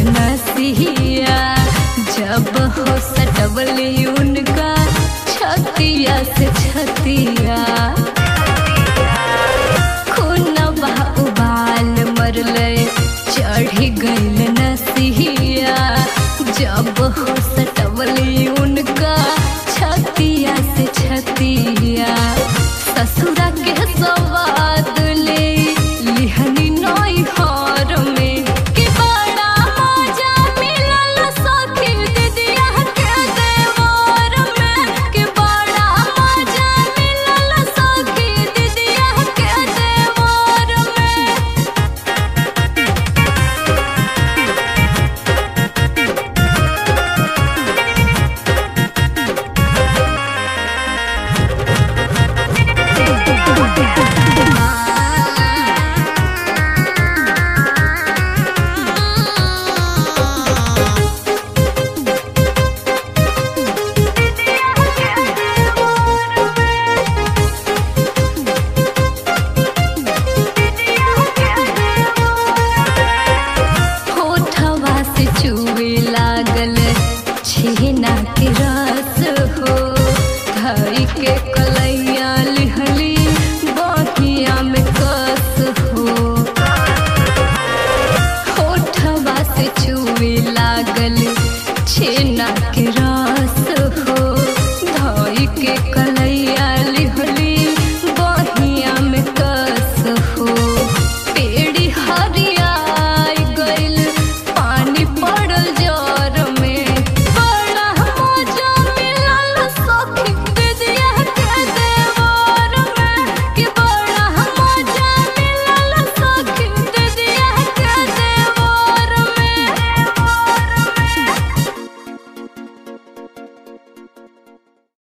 नसिया जब हो सटवली उनका छतिया से छतिया खूनवा उबाल मरले चढ़ी गइल नसिया जब हो सटवली उनका छतिया से छतिया ससुरा के सवाद ले लिहनी नई हर में कि बड़ा मजा मिलल सखी दीदिया के देवर में कि बड़ा मजा मिलल सखी दीदिया के देवर में होठवा से चू